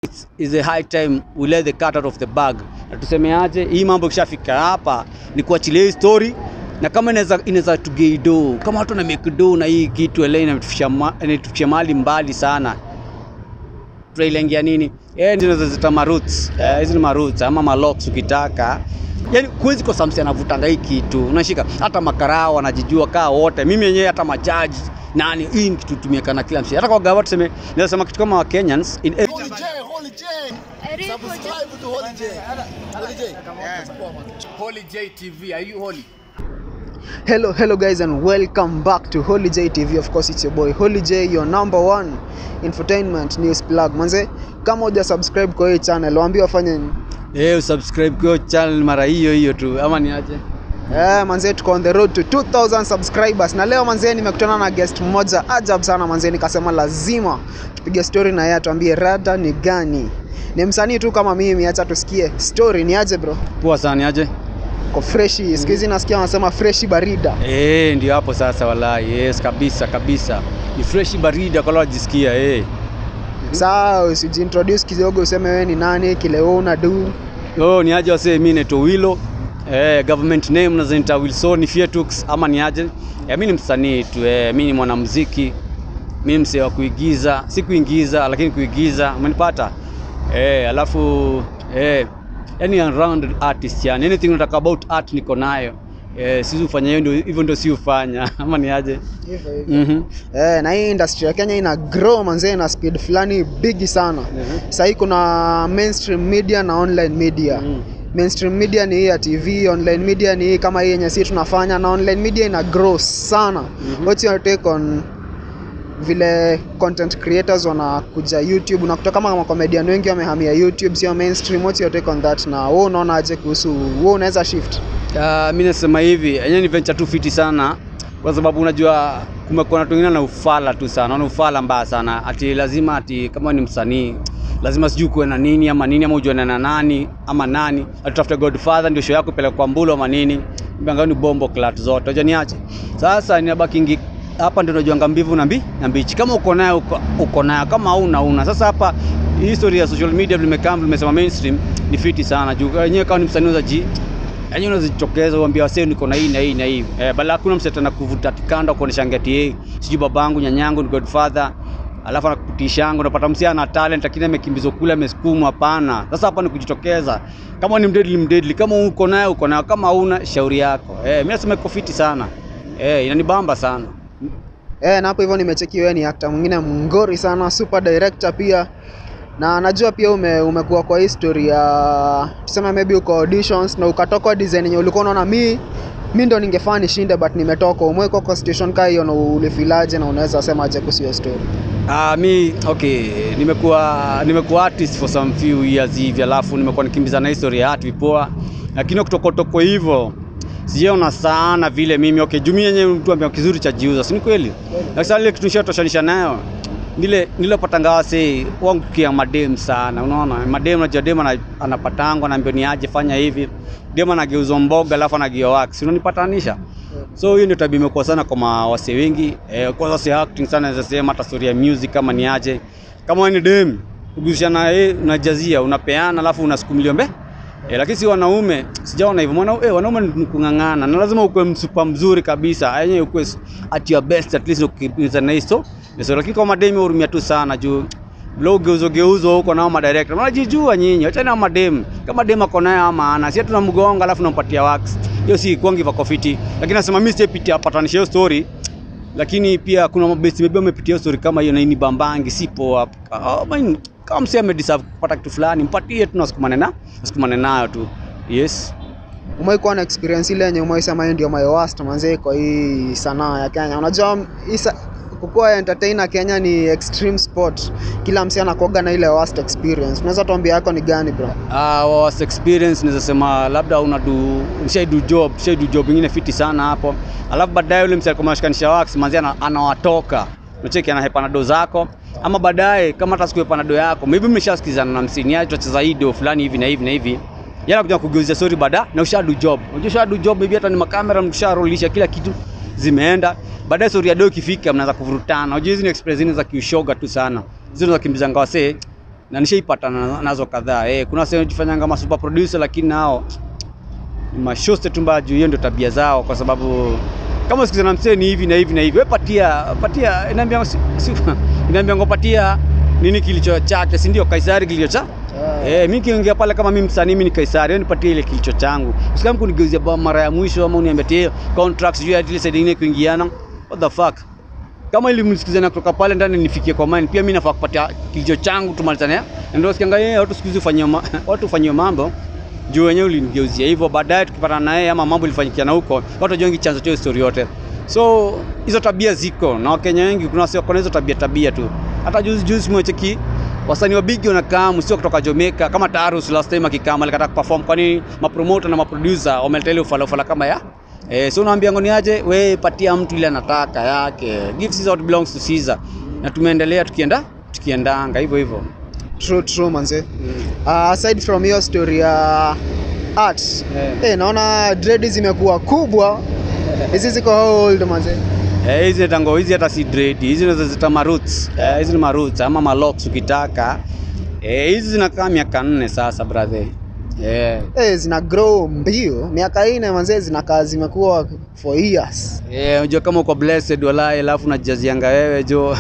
it's, is a high time we let the cat out of the bag. Na tusemeaje, hii mambo ikishafika hapa ni kuachilia hii story na kama inaweza inaweza tugeido kama watu na make do na hii kitu ele inatufikisha ma- inatufikisha mahali mbali sana trailengia nini eh ndio zinazozita maroots eh, hizi ni maroots ama malocks ukitaka yani kuwezi kwa samsi anavutanga hii kitu unashika hata makarao wanajijua kaa wote mimi yenyewe hata majaji nani hii ni kitu tumieka na kila msi hata kwa gawa tuseme naweza sema kitu kama wa Kenyans in every Holy J, Holy J. Subscribe to Holy J. Holy J. Holy J TV, are you holy? Hello, hello guys, and welcome back to Holy J TV. Of course, it's your boy Holy J, your number one infotainment news plug. Manze, kama uja subscribe kwa hii channel, waambie wafanye nini? eh usubscribe kwa channel mara hiyo hiyo tu ama ni aje Eh, manze tuko on the road to 2000 subscribers na leo manze nimekutana na guest mmoja ajab sana manze, nikasema lazima tupige story na yeye atuambie rada ni gani. Ni msanii tu kama mimi, acha tusikie story ni aje bro. poa sana ni aje Ko freshi, siku hizi nasikia wanasema freshi barida. eh ndio hapo sasa wallahi yes kabisa kabisa ni fresh baridi kwa wajisikia eh Sawa, usijiintroduce kidogo, useme wewe ni nani, kile wewe una do. Oh, ni aje wasee, mimi naitwa Willow. Eh, government name nazita Wilson Fietux ama ni aje? Eh, mimi ni msanii tu, eh, mimi ni mwanamuziki. Mimi msee wa kuigiza, si kuingiza lakini kuigiza, umenipata? Eh, alafu eh yani rounded artist yani anything unataka about art niko nayo. Eh, sisi ufanya hiyo ndio hivyo ndio si ufanya ama ni aje? Hivyo hivyo. Mhm. Eh, na hii industry ya Kenya ina grow manzee na speed fulani bigi sana. Mhm. Sasa hii kuna mainstream media na online media. Mhm. Mainstream media ni hii ya TV, online media ni hii kama hii yenye sisi tunafanya na online media ina grow sana. Mhm. What's your take on vile content creators wanakuja YouTube na kutoka kama comedian wengi wamehamia YouTube sio mainstream. What's your take on that? Na wewe unaona aje kuhusu wewe unaweza shift? Uh, mi nasema hivi yenyewe ni venture tu fiti sana kwa sababu unajua kumekuwa na watu wengine na ufala tu sana na ufala mbaya sana ati lazima ati kama ni msanii lazima sijui kuwe na nini ama nini ama ujuane na nani ama nani atutafute godfather ndio show yako ipeleke kwa mbulo ama nini mbanga ni bombo clat zote unajua niache sasa ninabakingi hapa ndio unajuanga mbivu na mbi na mbichi kama uko nayo uko, uko nayo kama hauna una sasa hapa hii story ya social media vimekaa vimesema mainstream ni fiti sana juu wenyewe kama ni msanii unaweza ji yaani unazitokeza uambia wasee niko na hii na hii na hii eh, bala hakuna msee tena kuvuta tikanda kuonesha ngati yeye sijui babangu nyanyangu ni godfather alafu anakutishangu unapata msee ana talent lakini amekimbizwa kule amesukumwa hapana sasa hapa ni kujitokeza kama ni mdedli mdedli kama uko nayo uko nayo kama una shauri yako eh, mimi nasema iko fiti sana eh, inanibamba sana Eh, na hapo hivyo nimecheki wewe ni actor mwingine mngori sana, super director pia. Na najua pia ume, umekuwa kwa history ya tuseme maybe uko auditions na ukatoka design yenye ulikuwa unaona mi mi ndo ningefaa nishinde but nimetoka. Umewekwa kwa situation kaa hiyo na ulifilaje na unaweza sema aje kuhusu hiyo story? Ah, mi okay, nimekuwa nimekuwa artist for some few years hivi, alafu nimekuwa nikimbiza na history ya art vipoa, lakini kutokotoko hivyo sijaona sana vile mimi okay, juu mimi yenyewe mtu ambaye kizuri cha jiuza, si ni kweli? Lakini sasa ile kitu nishatoshanisha nayo nile nilopatanga wase wangu kia madem sana, unaona madem, najua dem ana- anapatangwa anaambia ni aje fanya hivi, dem anageuzwa mboga alafu anageuzwa wax, unanipatanisha so hiyo ndio tabia imekuwa sana kwa mawase wengi eh, kwa sasa acting sana naweza sema hata story ya music kama ni aje kama wewe ni dem ukigushana eh, unajazia unapeana alafu unasukumiliwa mbe eh, lakini si wanaume sijaona hivyo mwana eh, wanaume ni kung'ang'ana na lazima ukuwe msupa mzuri kabisa yenyewe ukuwe s- at your best at least ukipinza na hizo so, lakini kwa mademi hurumia tu sana juu vile geuzo geuzo huko nao madirector mnajijua nyinyi acha na madem kama dem ako nayo ama ana si tunamgonga alafu nampatia wax hiyo si kwangi vako fiti lakini nasema mimi sipitia patanisha hiyo story lakini pia kuna mabesti maybe wamepitia hiyo story kama hiyo na ini bambangi si poa Ah, I mean, kama msee amedeserve kupata kitu fulani mpatie tu nasukumane na nasukumane nayo tu yes Umewahi kuwa na experience ile yenye umewahi sema hiyo ndio my worst manze kwa hii sanaa ya Kenya? Unajua hii sa- kukuwa entertainer Kenya ni extreme sport. Kila msee anakuwaga na ile worst experience. Unaweza tuambia yako ni gani bro? uh, was experience naweza sema labda una do ushai do job ushai do job ingine fiti sana hapo alafu baadaye yule msee alikuwa anashikanisha wax manzi ana- anawatoka unacheki anahepa do zako ama baadaye kama hata sikuhepa do yako maybe mmeshasikizana na msini yaje tutacheza hii do fulani hivi na hivi na hivi yana kuja kugeuzia story baada na usha do job unajua usha do job maybe hata ni makamera msharolisha kila kitu zimeenda baadaye story ya do ikifika mnaanza kuvurutana unajua hizi ni express zingine za kiushoga tu sana hizo za kimbizanga wasee na nishaipatana nazo kadhaa eh, kuna sehemu jifanya kama super producer lakini nao ni mashoste tu mbaya juu hiyo ndio tabia zao, kwa sababu kama sikiza na msee ni hivi na hivi na hivi, wewe patia patia, inaambia si, si, inaambia ngopatia nini kilicho chake, si ndio? Kaisari kilicho cha Eh, mimi kiingia pale kama mimi msanii mimi ni Kaisari, wewe nipatie ile kilicho changu. Usikam kunigeuzia ba mara ya mwisho ama uniambie tie contracts juu ya ile side nyingine kuingiana. What the fuck? Kama ili msikizana kutoka pale ndani nifikie kwa mine, pia mimi nafaa kupatia kilicho changu tumalizane. Na ndio sikianga yeye watu siku hizi ufanyie ma- watu ufanyie mambo juu wenyewe ulinigeuzia hivyo, baadaye tukipatana na yeye ama mambo ilifanyikiana huko, watu wajongi chanzo cha hiyo story yote. So hizo tabia ziko na Wakenya wengi, kuna wasio kuna hizo tabia tabia tu. Hata juzi juzi mwecheki wasanii wa bigi wanakaa sio kutoka Jamaica kama Tarus last time akikama alikata kuperform, kwani mapromoter na maproducer wameleta ile ufala ufala kama ya eh, so unaambia ngoni aje, we patia mtu ile anataka yake, give Caesar what belongs to Caesar, na tumeendelea tukienda tukiendanga hivyo hivyo. True, true manze. Uh, aside from hiyo story ya art Yeah. eh, naona dread zimekuwa kubwa hizi ziko how old manze? Eh, hizi tango hizi hata si dread, hizi unaweza zita maroots. Eh, hizi ni maroots ama malocks ukitaka. Eh, hizi zinakaa miaka nne sasa brother. Eh. Eh, zina grow mbio miaka ine manze, zinakaa zimekuwa for years. Eh, unajua kama uko blessed walai alafu unajazianga wewe jo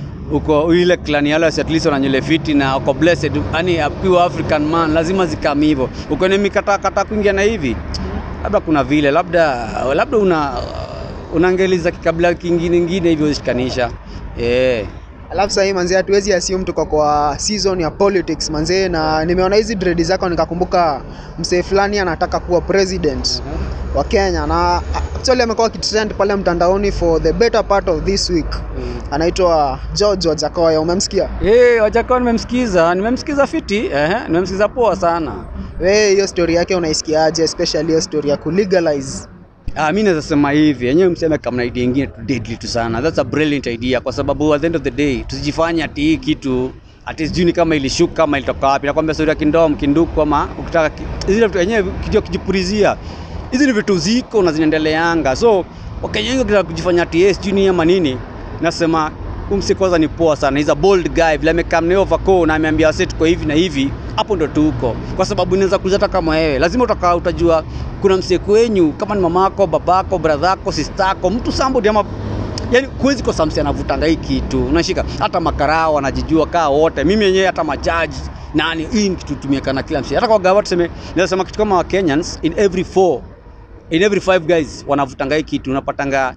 uko ile clan yale at least wana nywele fiti na uko blessed yani a pure African man lazima zikami hivyo. Uko ni mikata kata kuingia na hivi. Labda kuna vile labda labda una unaangeliza kikabila kingine ngine hivyo ushikanisha. Eh. Alafu sasa hii manze, hatuwezi assume tuko kwa season ya politics manze, na nimeona hizi dread zako nikakumbuka msee fulani anataka kuwa president wa Kenya, na actually amekuwa akitrend pale mtandaoni for the better part of this week. Anaitwa George Wajakoya, umemsikia? Eh, Wajakoya nimemsikiza, nimemsikiza fiti, eh, nimemsikiza poa sana. Wewe hiyo story yake unaisikiaje, especially hiyo story ya kulegalize Ah, mimi naweza sema hivi, yenyewe mseme kama na idea nyingine tu deadly tu sana. That's a brilliant idea kwa sababu at the end of the day tusijifanye ati hii kitu ati sijui ni kama ilishuka kama ilitoka wapi. Nakwambia story ya kindom kinduku ama ukitaka ki- zile vitu yenyewe kijua kijipulizia. Hizi ni vitu ziko na zinaendeleanga. So Wakenya wengi wakitaka kujifanya ati yes sijui ni ama nini, nasema umsi kwanza ni poa sana. He's a bold guy. Vile amekaa mneo vako na ameambia wase tuko hivi na hivi, hapo ndo tuko. Kwa sababu inaweza kuuliza hata kama wewe, lazima utakaa utajua kuna msee kwenyu kama ni mamako, babako, bradhako, sistako, mtu somebody ama yani kuwezi kosa msee anavutanga hii kitu. Unashika hata makarao wanajijua kaa wote. Mimi yenyewe hata majaji nani hii ni kitu tumieka na kila msee. Hata kwa gawa tuseme naweza sema kitu kama wa Kenyans in every four in every five guys wanavutanga hii kitu unapatanga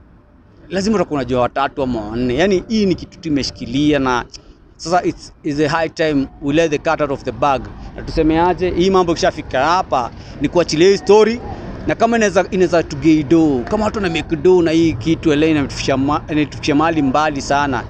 lazima utakuwa unajua watatu ama wanne. Yani hii ni kitu tumeshikilia na sasa it's, it's a high time we let the cat out of the bag. Na tuseme aje, hii mambo ikishafika hapa ni kuachilia hii story na kama inaweza inaweza tugeido kama watu wana make do na hii kitu ele inatufikisha ma- inatufikisha mahali mbali sana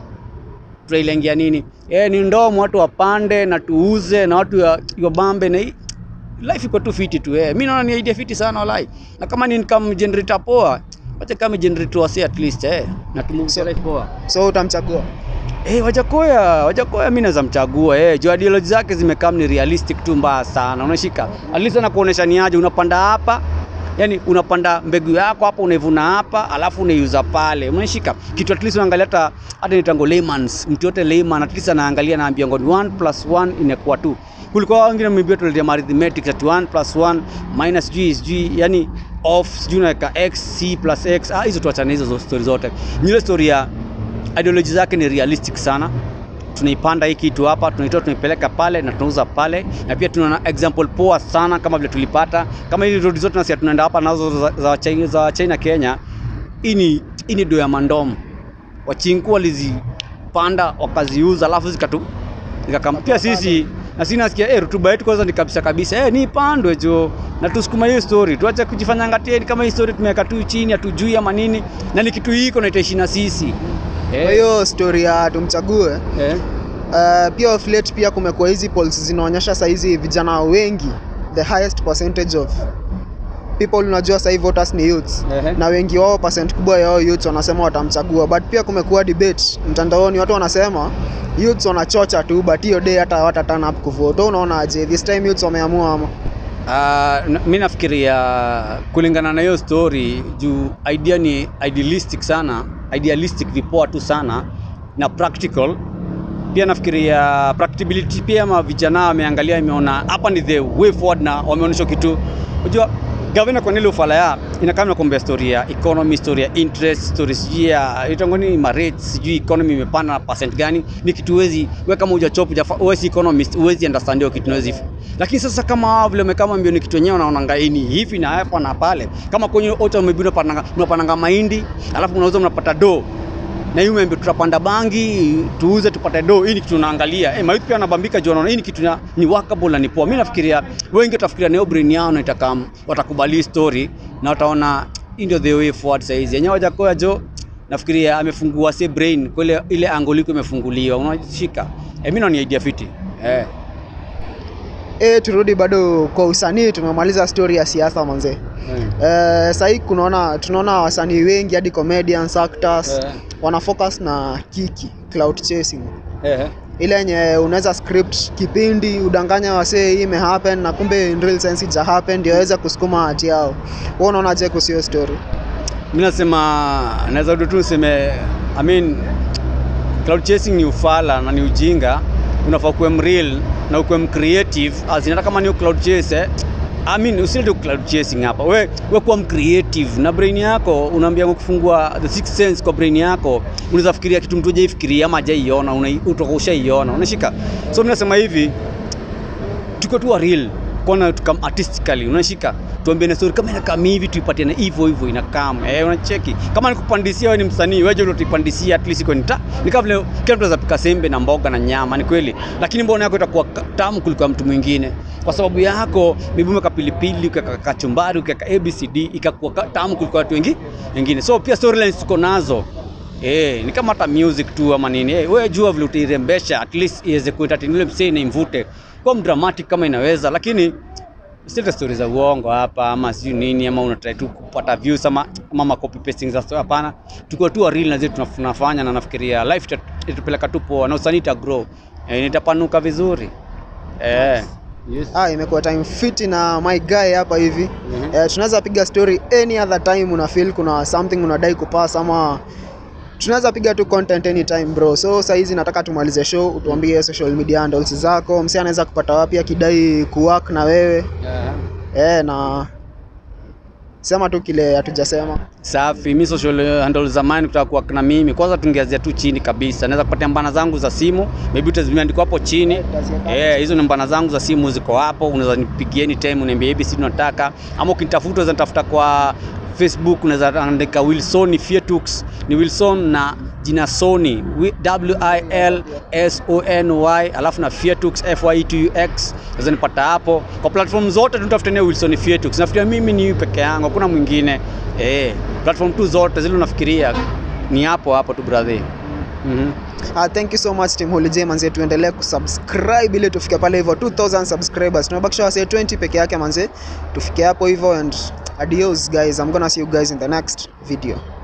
tutailengia nini? Eh, ni ndomo watu wapande na tuuze na watu ya- wabambe na hii life iko tu fiti tu eh. Mimi naona ni idea fiti sana walai. Na kama ni income generator poa, wacha kama generator wasi at least eh. Na tumuuze life poa. so utamchagua Eh, Wajakoya, Wajakoya mimi naweza mchagua eh. Juu ideology zake zimekaa ni realistic tu mbaya sana. Unashika. At least anakuonesha ni aje unapanda hapa Yaani unapanda mbegu yako hapa unaivuna hapa alafu unaiuza pale. Unashika. Kitu at least unaangalia hata hata ni tango layman's. Mtu yote layman at least anaangalia anaambia ngoni 1 plus 1 inakuwa 2. Kulikuwa wengine mmeambia tuletea arithmetic at 1 plus 1 minus g is g yani off sijui unaweka x c plus x. Ah, hizo tuachane hizo story zote. Ni ile story ya ideology zake ni realistic sana tunaipanda hii kitu hapa tunaitoa tunaipeleka pale na tunauza pale na pia tunaona example poa sana kama vile tulipata kama hizi road zote nasi tunaenda hapa nazo za, za, China, za China Kenya hii ni hii ni do ya mandom wachinku walizipanda wakaziuza alafu zikatu zikakam pia sisi na sisi nasikia eh rutuba yetu kwanza ni kabisa kabisa eh ni pandwe jo na tusukuma hiyo story tuache kujifanya ngatieni kama hii story tumeweka tu chini hatujui ama nini na ni kitu hiko na itaishi na sisi kwa hiyo story ya tumchague eh. Uh, pia of late pia kumekuwa hizi polls zinaonyesha saizi vijana wengi the highest percentage of people unajua sahii voters ni youths Ehe. na wengi wao percent kubwa yao youths wanasema watamchagua but pia kumekuwa debate mtandaoni watu wanasema youths wanachocha tu but hiyo day hata hawata turn up kuvote Wewe unaonaje this time youths wameamua ama Uh, na- mi nafikiria kulingana na hiyo story juu idea ni idealistic sana idealistic vipoa tu sana na practical pia nafikiria practicability pia ama vijana wameangalia imeona hapa ni the way forward na wameonyesha kitu unajua gavana kwa nile ufala ya inakaa nakwambia story ya economy story ya interest story sijui ya itangoni ma rates sijui economy imepanda na percent gani ni kitu huwezi wewe kama hujachop wewe si economist huwezi understand hiyo kitu huwezi lakini sasa kama wao vile kama mbio ni kitu wenyewe unaona ni hivi na hapa na pale kama kwenye auto maybe unapanda unapanda mahindi alafu unauza mnapata do na hiyo membe tutapanda bangi tuuze tupate do. Hii ni kitu tunaangalia. Eh, mayuth pia anabambika juu wanaona hii ni kitu na, ni workable na ni poa. Mimi nafikiria wengi watafikiria neo brain yao na itakam watakubali story na wataona hii ndio the way forward sasa hizi. Yenyewe hajakoa jo nafikiria amefungua se brain kwa ile ile angle iko imefunguliwa. Unashika. Eh, mimi naona ni idea fiti. Eh. E, turudi bado kwa usanii. Tumemaliza story ya siasa manze. Mm. Eh, sahii kunaona tunaona wasanii wengi hadi comedians, actors Eh. wana focus na kiki cloud chasing, Eh. ile yenye unaweza script kipindi udanganya wasee hii imehappen na kumbe in real sense ija happen ndio waweze kusukuma hati yao. Wewe unaonaje kuhusu hiyo story? Mimi nasema naweza tu niseme I mean cloud chasing ni ufala na ni ujinga. Unafaa kuwa mreal na ukuwe mcreative as in hata kama ni cloud chase eh, I mean usilete cloud chasing hapa. We, we kuwa mcreative na brain yako unaambia kufungua the sixth sense kwa brain yako. Unaweza fikiria kitu mtu hajaifikiria ama hajaiona, una- utakuwa ushaiona. Unashika. So mimi nasema hivi tuko tu wa real kona tukam artistically unashika tuambie na story kama inakaa hivi tuipatie na hivyo hivyo inakam eh unacheki kama nikupandisia wewe ni msanii wewe ndio utipandisia at least kwa nita ni kama vile kila mtu anaweza pika sembe na mboga na nyama ni kweli lakini mbona yako itakuwa ka- tamu kuliko ya mtu mwingine kwa sababu yako mibume ka pilipili ukaka kachumbari ukaka abcd ikakuwa ka- tamu kuliko watu wengi wengine so pia storylines tuko nazo Eh, ni kama hata music tu ama nini. Eh, wewe jua vile utairembesha at least iweze kuentertain yule msee na imvute. Kwa mdramatic kama inaweza lakini sita story za uongo hapa ama sijui nini ama unataka tu kupata views ama ama copy pasting za story hapana. Tuko tu wa real na zetu tunaf- tunafanya na nafikiria life ita- itatupeleka tu poa na usanii ita grow. Eh, nitapanuka vizuri. Eh. Yes. Ah, imekuwa time fiti na my guy hapa hivi. Mhm. Eh, tunaweza piga story any other time una feel kuna something unadai kupass ama tunaweza piga tu content anytime bro. So saa hizi nataka tumalize show, utuambie social media handles zako, msee anaweza kupata wapi akidai kuwork na wewe. Yeah. Eh, na sema tu kile hatujasema. Safi, mi social handle za mine kutaka kuwa na mimi. Kwanza tungeanzia tu chini kabisa. Naweza kupatia mbana zangu za simu, maybe utazimeandikwa hapo chini. Eh, hizo ni mbana zangu za simu ziko hapo. Unaweza nipigie anytime uniambie ABC tunataka ama ukinitafuta unaweza nitafuta kwa Facebook unaweza andika Wilson Fietux. Ni Wilson na jina Sony Wi- W I L S O N Y alafu na Fietux F Y E T U X. Unaweza nipata hapo. Kwa platform zote tunatafutania Wilson Fietux. Nafikiria mimi ni peke yangu, hakuna mwingine. Eh, platform tu zote zile unafikiria ni hapo hapo tu brother. Mhm. Ah, thank you so much Team Holy J manze, tuendelee kusubscribe ili tufike pale hivyo 2000 subscribers. Tunabakisha wase 20 peke yake manze, tufike hapo hivyo and adios guys. I'm gonna see you guys in the next video.